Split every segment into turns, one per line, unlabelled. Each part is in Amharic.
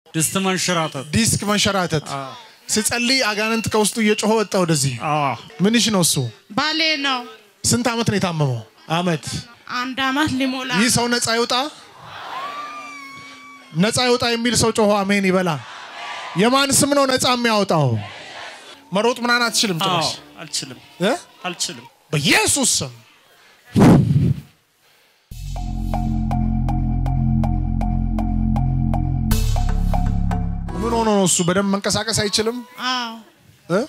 ድስት መንሸራተት
ዲስክ መንሸራተት ስጸልይ አጋንንት ከውስጡ እየጮኸ ወጣ ወደዚህ
አዎ
ምንሽ ነው እሱ
ባሌ ነው።
ስንት ዓመት ነው የታመመው አመት
አንድ አመት ሊሞላ
ይህ ሰው ነፃ ይውጣ ነፃ ይውጣ የሚል ሰው ጮሆ አሜን ይበላ የማን ስም ነው ነፃ የሚያወጣው መሮጥ ምናምን አትችልም
አዎ
ጭራሽ
አልችልም
እ?
አልችልም
በኢየሱስ ስም ምን ሆኖ ነው እሱ በደንብ መንቀሳቀስ አይችልም
አዎ
እ?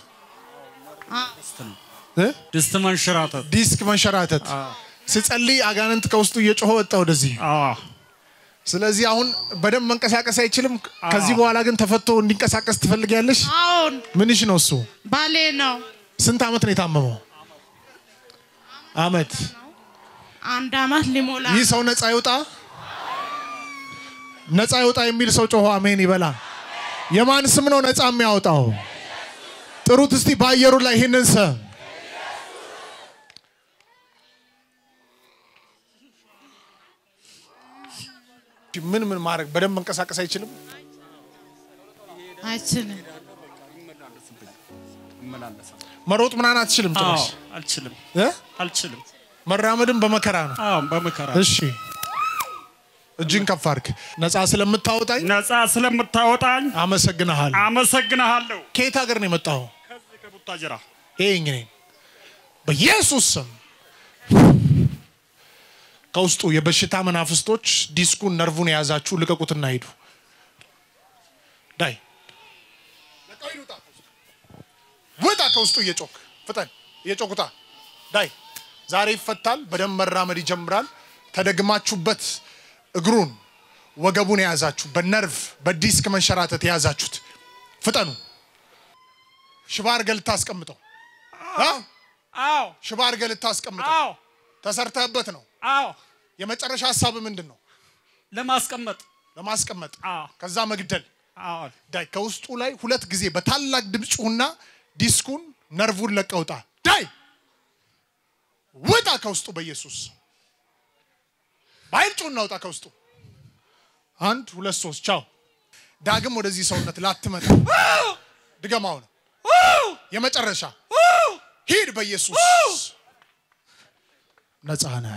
እ?
ድስት መንሸራተት
ዲስክ መንሸራተት ስጸልይ አጋንንት ከውስጡ እየጮኸ ወጣ ወደዚህ
አዎ
ስለዚህ አሁን በደንብ መንቀሳቀስ አይችልም ከዚህ በኋላ ግን ተፈቶ እንዲንቀሳቀስ ትፈልጊያለሽ
አሁን
ምንሽ ነው እሱ
ባሌ ነው።
ስንት ዓመት ነው የታመመው አመት
አንድ አመት ሊሞላ
ይህ ሰው ነፃ ይውጣ ነፃ ይውጣ የሚል ሰው ጮሆ አሜን ይበላ የማን ስም ነው ነፃ የሚያወጣው ጥሩት እስቲ በአየሩ ላይ ይህንን ስም ምን ምን ማድረግ በደንብ መንቀሳቀስ አይችልም
አይችልም።
መሮጥ ምናምን አትችልም
አዎ
ጭራሽ
አልችልም
እ?
አልችልም
መራመድም በመከራ ነው
አዎ በመከራ
እሺ እጅን ከፍ አድርግ ነፃ ስለምታወጣኝ
ነፃ ስለምታወጣኝ
አመሰግንሃል
አመሰግንሃለሁ
ከየት ሀገር ነው የመጣው
ከዚህ ከቡታጅራ
ይሄ እንግዲህ በኢየሱስ ስም ከውስጡ የበሽታ መናፍስቶች ዲስኩን ነርቡን የያዛችሁ ልቀቁትና ሂዱ ዳይ ውጣ ከውስጡ እየጮክ ፍጠን እየጮኩታ ዳይ ዛሬ ይፈታል በደንብ መራመድ ይጀምራል ተደግማችሁበት እግሩን ወገቡን የያዛችሁ በነርቭ በዲስክ መንሸራተት የያዛችሁት ፍጠኑ ሽባ አድርገህ ልታስቀምጠው እ?
አዎ
ሽባ አድርገህ ልታስቀምጠው
አዎ
ተሰርተህበት ነው
አዎ
የመጨረሻ ሀሳብ ምንድን ነው
ለማስቀመጥ
ለማስቀመጥ
አዎ
ከዛ መግደል
አዎ
ዳይ ከውስጡ ላይ ሁለት ጊዜ በታላቅ ድምፅ ጩሁና ዲስኩን ነርቡን ለቀውጣ ዳይ ውጣ ከውስጡ በኢየሱስ በኃይል ጩሁና ውጣ ከውስጡ አንድ ሁለት ሶስት ቻው ዳግም ወደዚህ ሰውነት ላትመጣ ድገማው ነው የመጨረሻ ሂድ በኢየሱስ ነፃ ነህ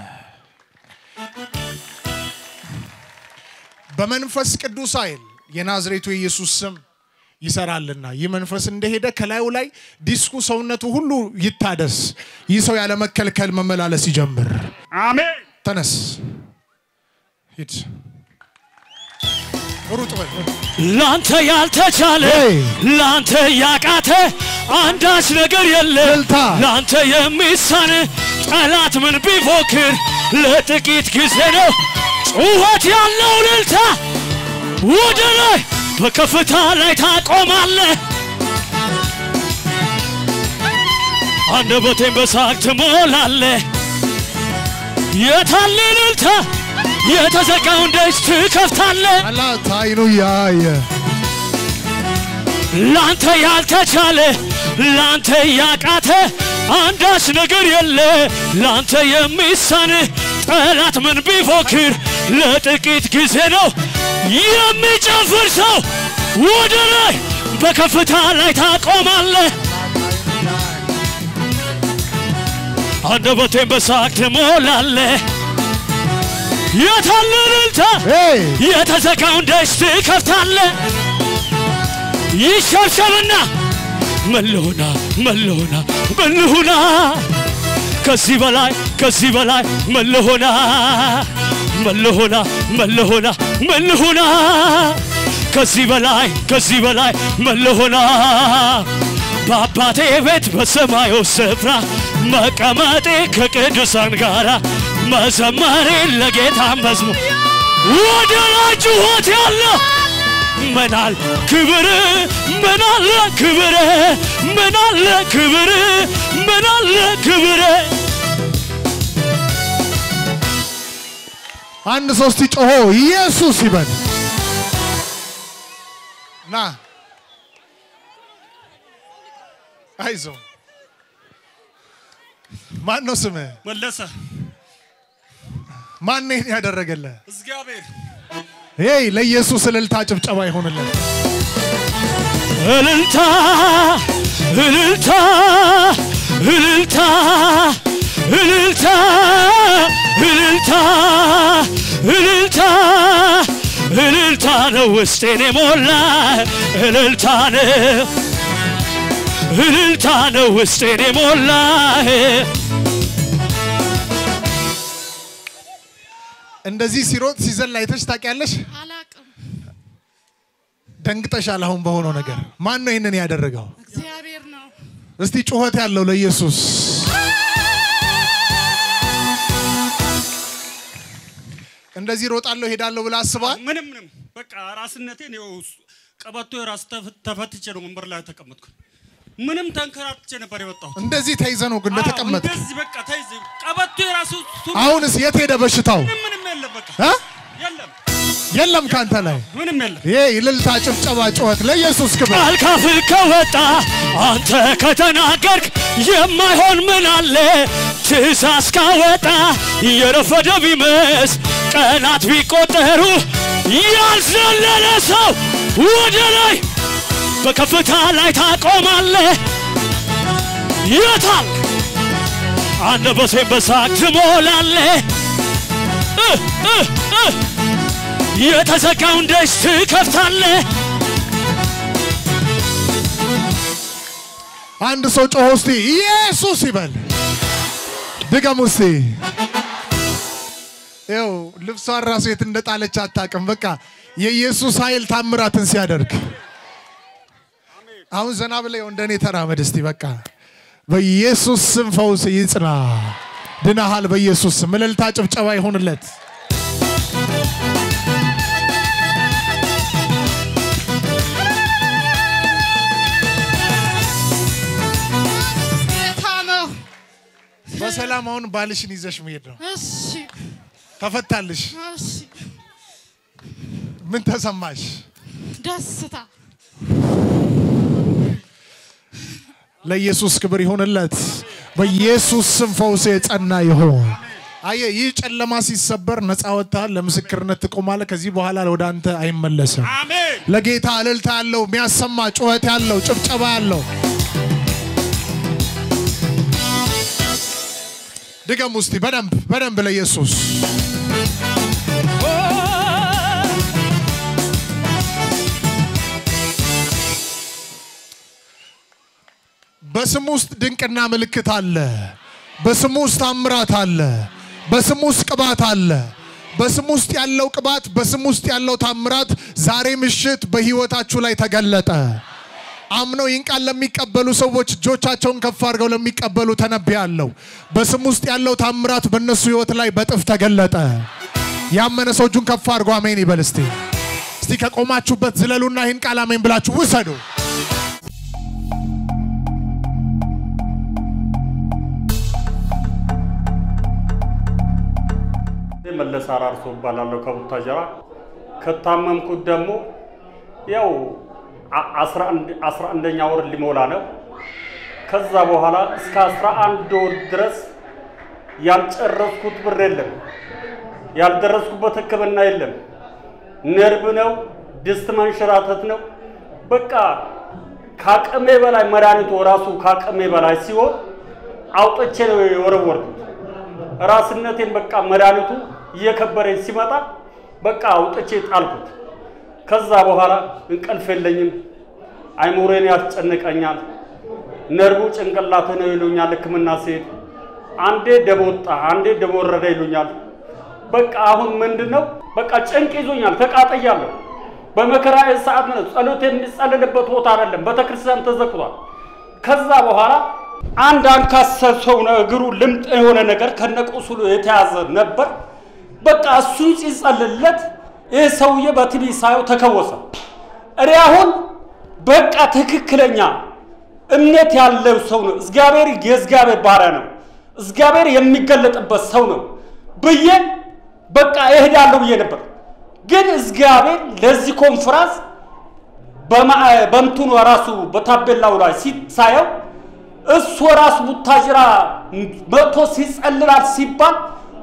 በመንፈስ ቅዱስ ኃይል የናዝሬቱ የኢየሱስ ስም ይሰራልና ይህ መንፈስ እንደሄደ ከላዩ ላይ ዲስኩ ሰውነቱ ሁሉ ይታደስ። ይህ ሰው ያለመከልከል መመላለስ ይጀምር።
አሜን
ተነስ፣ ሂድ፣ ሩጥ በል።
ላንተ ያልተቻለ
ሄይ!
ላንተ ያቃተ አንዳች ነገር የለም
እልልታ!
ላንተ የሚሳን ጠላት ምን ቢፎክር ለጥቂት ጊዜ ነው ጩኸት ያለው እልልታ ወደ ላይ በከፍታ ላይ ታቆማለህ አንደበቴን በሳቅ ትሞላለህ የታለ እልልታ የተዘጋውን ደጅ ትከፍታለህ
አላት አይኑ ያየ
ላንተ ያልተቻለ ላንተ ያቃተ አንዳች ነገር የለ ላንተ የሚሳን ጠላት ምን ቢፎክር ለጥቂት ጊዜ ነው የሚጨፍር ሰው ወደ ላይ በከፍታ ላይ ታቆማለህ አንደበቴን በሳቅ ትሞላለህ የታለ እልልታ
ሄይ!
የተዘጋውን ደጅ ትከፍታለህ ይሸብሸብና መለሆና መለሆና መለሆና ከዚህ በላይ ከዚህ በላይ መለሆና መለሆና መለሆና መለሆና ከዚህ በላይ ከዚህ በላይ መለሆና በአባቴ ቤት በሰማዩ ስፍራ መቀመጤ ከቅዱሳን ጋራ መዘመሬ ለጌታ መዝሙር ወደ ላይ ጩኸት ያለው ምናል ክብር ምናለ ክብር ምናለ ክብር ምናለ ክብር
አንድ ሶስት ጮሆ ኢየሱስ ይበል። ና አይዞ ማን ነው ስምህ?
መለሰ
ማን ነው ይሄን ያደረገልህ?
እግዚአብሔር
ይ ለኢየሱስ እልልታ ጭብጨባ ይሆንለት።
እልልታ እልልታ እልልታ እልልታ እልልታ እልልታ እልልታ ነው ውስጤን የሞላ እልልታ ነው እልልታ ነው ውስጤን የሞላ
እንደዚህ ሲሮጥ ሲዘል አይተሽ ታውቂያለሽ?
አላቅም።
ደንግጠሻል። አሁን በሆነው ነገር ማን ነው ይህንን ያደረገው?
እግዚአብሔር ነው።
እስቲ ጩኸት ያለው ለኢየሱስ እንደዚህ ሮጣለሁ ሄዳለሁ ብላ አስባል።
ምንም ምንም በቃ ራስነቴን ይኸው ቀበቶ የራስ ተፍ- ተፈትቼ ነው ወንበር ላይ ተቀመጥኩ። ምንም ተንከራትቼ ነበር የወጣሁት።
እንደዚህ ተይዘ ነው ግን እንደተቀመጠ።
አዎ፣ እንደዚህ በቃ ተይዘ ቀበቶ የራሱ ሱ-
አሁንስ የት ሄደ በሽታው?
ምንም ምንም የለም በቃ
እ?
የለም
የለም ካንተ ላይ
ምንም የለም።
ይሄ እልልታ፣ ጭብጨባ፣ ጩኸት ለኢየሱስ ክብር።
ቃል ካፍህ ከወጣ አንተ ከተናገርክ የማይሆን ምን አለ? ትእዛዝ ካወጣ የረፈደ ቢመስ ቀናት ቢቆጠሩ ያልዘለለ ሰው ወደ ላይ በከፍታ ላይ ታቆማለህ። የታል አንደበቴን በሳቅ ትሞላለህ። እ እ እ የተዘጋውን ደጅ ትከፍታለህ።
አንድ ሰው ጮሆ እስቲ ኢየሱስ ይበል። ድገም እስቲ። ይኸው ልብሷን ራሱ የት እንደጣለች አታውቅም። በቃ የኢየሱስ ኃይል ታምራትን ሲያደርግ አሁን ዘና ብለ እንደኔ ተራመድ እስቲ። በቃ በኢየሱስ ስም ፈውስ ይጽና። ድናሃል። በኢየሱስ ስም እልልታ፣ ጭብጨባ ይሆንለት።
ጌታ ነው።
በሰላም አሁን ባልሽን ይዘሽ መሄድ ነው።
እሺ፣
ተፈታልሽ።
እሺ።
ምን ተሰማሽ?
ደስታ
ለኢየሱስ ክብር ይሁንለት። በኢየሱስ ስም ፈውስ የጸና ይሁን። አየ ይህ ጨለማ ሲሰበር ነፃ ወጥተሃል። ለምስክርነት ትቆማለህ። ከዚህ በኋላ ወደ አንተ አይመለስም።
አሜን።
ለጌታ እልልታ ያለው የሚያሰማ ጩኸት ያለው ጭብጨባ ያለው ድገም ውስቲ በደንብ በደንብ ለኢየሱስ በስሙ ውስጥ ድንቅና ምልክት አለ። በስሙ ውስጥ ታምራት አለ። በስሙ ውስጥ ቅባት አለ። በስሙ ውስጥ ያለው ቅባት፣ በስሙ ውስጥ ያለው ታምራት ዛሬ ምሽት በህይወታችሁ ላይ ተገለጠ። አምነው ይህን ቃል ለሚቀበሉ ሰዎች እጆቻቸውን ከፍ አድርገው ለሚቀበሉ ተነብያለሁ። በስሙ ውስጥ ያለው ታምራት በእነሱ ህይወት ላይ በጥፍ ተገለጠ። ያመነ ሰው እጁን ከፍ አድርጎ አሜን ይበል እስቲ። እስቲ ከቆማችሁበት ዝለሉና ይህን ቃል አሜን ብላችሁ ውሰዱ።
መለስ አራርሶ እባላለሁ ከቡታጀራ። ከታመምኩት ደግሞ ያው አ- አስራ አንድ- አስራ አንደኛ ወር ሊሞላ ነው። ከዛ በኋላ እስከ አስራ አንድ ወር ድረስ ያልጨረስኩት ብር የለም፣ ያልደረስኩበት ሕክምና የለም። ነርቭ ነው፣ ድስት መንሸራተት ነው። በቃ ከአቅሜ በላይ መድኃኒቱ ራሱ ከአቅሜ በላይ ሲሆን አውጥቼ ነው የወረወርኩት። ራስነቴን በቃ መድኃኒቱ እየከበረኝ ሲመጣ በቃ አውጥቼ ጣልኩት። ከዛ በኋላ እንቅልፍ የለኝም፣ አይሙሬን ያስጨንቀኛል፣ ነርቡ ጭንቅላት ነው ይሉኛል ሕክምና ሲሄድ። አንዴ ደም ወጣ፣ አንዴ ደም ወረደ ይሉኛል። በቃ አሁን ምንድን ነው በቃ ጭንቅ ይዞኛል፣ ተቃጠያለሁ። በመከራ ሰዓት ነው ጸሎት የሚጸልልበት ቦታ አይደለም፣ ቤተክርስቲያን ተዘግቷል። ከዛ በኋላ አንድ አንካሳ ሰው ነው እግሩ ልምጥ የሆነ ነገር ከነቁስሉ የተያዘ ነበር። በቃ እሱን ሲጸልለት ይህ ሰውዬ በቲቪ ሳየው ተከወሰ። እኔ አሁን በቃ ትክክለኛ እምነት ያለው ሰው ነው፣ እግዚአብሔር የእግዚአብሔር ባሪያ ነው፣ እግዚአብሔር የሚገለጥበት ሰው ነው ብዬ በቃ እሄዳለሁ ብዬ ነበር። ግን እግዚአብሔር ለዚህ ኮንፈራንስ በማ- በእንትኑ ራሱ በታቤላው ላይ ሲሳየው እሱ ራሱ ቡታጅራ መጥቶ ሲጸልላል ሲባል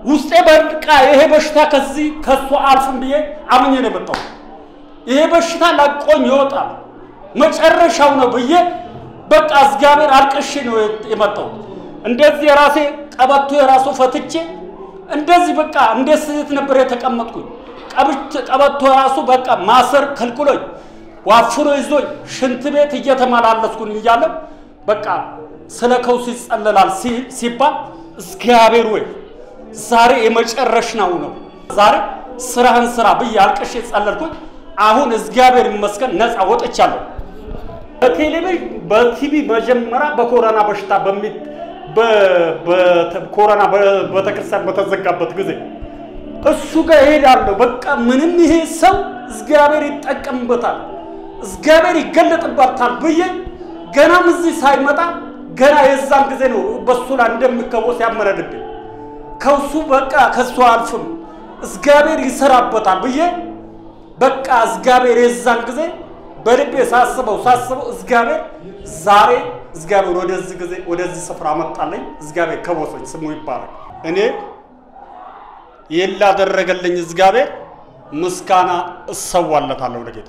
ውስጤ በቃ ይሄ በሽታ ከዚህ ከሱ አልፍም ብዬ አምኜ ነው የመጣው። ይሄ በሽታ ለቆኝ ይወጣል መጨረሻው ነው ብዬ በቃ እግዚአብሔር አልቅሼ ነው የመጣው። እንደዚህ የራሴ ቀበቶ የራሱ ፈትቼ እንደዚህ በቃ እንደ ስህተት ነበር የተቀመጥኩኝ። ቀብቼ- ቀበቶ ራሱ በቃ ማሰር ከልክሎኝ ዋፍሮ ይዞኝ ሽንት ቤት እየተመላለስኩኝ እያለ በቃ ስለ ከውስ ይጸለላል ሲ- ሲባል እግዚአብሔር ወይ ዛሬ የመጨረሻው ነው፣ ዛሬ ስራህን ስራ ብዬ አልቅሼ ጸለልኩኝ። አሁን እግዚአብሔር ይመስገን ነፃ ወጥቻለሁ። በቴሌቪዥን በቲቪ መጀመሪያ በኮሮና በሽታ በሚ በ- በ- ኮሮና በ- ቤተክርስቲያን በተዘጋበት ጊዜ እሱ ጋር እሄዳለሁ። በቃ ምንም ይሄ ሰው እግዚአብሔር ይጠቀምበታል፣ እግዚአብሔር ይገለጥበታል ብዬ ገናም እዚህ ሳይመጣ ገና የዛን ጊዜ ነው በሱ ላይ እንደሚከወስ ያመነድብኝ። ከሱ በቃ ከሱ አልፍም እግዚአብሔር ይሰራበታል ብዬ በቃ እግዚአብሔር የዛን ጊዜ በልቤ ሳስበው ሳስበው እግዚአብሔር ዛሬ እግዚአብሔር ወደዚህ ጊዜ ወደዚህ ስፍራ መጣለኝ። እግዚአብሔር ከቦሰኝ ስሙ ይባላል። እኔ ይህን ላደረገልኝ እግዚአብሔር ምስጋና እሰዋለታለሁ ለጌታ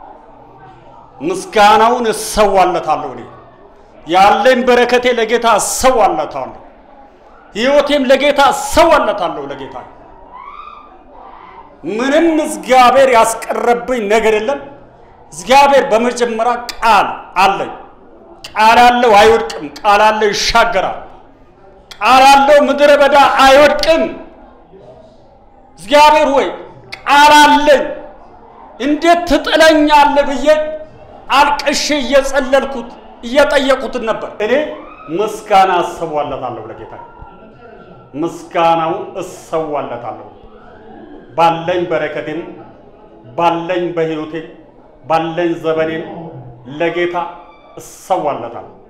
ምስጋናውን እሰዋለታለሁ። እኔ ያለኝ በረከቴ ለጌታ እሰዋለታለሁ። ሕይወቴም ለጌታ እሰዋለታለሁ ለጌታ ምንም እግዚአብሔር ያስቀረብኝ ነገር የለም። እግዚአብሔር በመጀመሪያ ቃል አለኝ። ቃል አለው አይወድቅም። ቃል አለው ይሻገራል። ቃል አለው ምድረ በዳ አይወድቅም። እግዚአብሔር ሆይ ቃል አለኝ እንዴት ትጥለኛለህ ብዬ አልቅሼ እየጸለልኩት እየጠየቁትን ነበር። እኔ ምስጋና እሰዋለታለሁ ለጌታ ምስጋናውን እሰዋለታለሁ ባለኝ በረከቴም ባለኝ በሕይወቴ ባለኝ ዘመኔም ለጌታ እሰዋለታለሁ።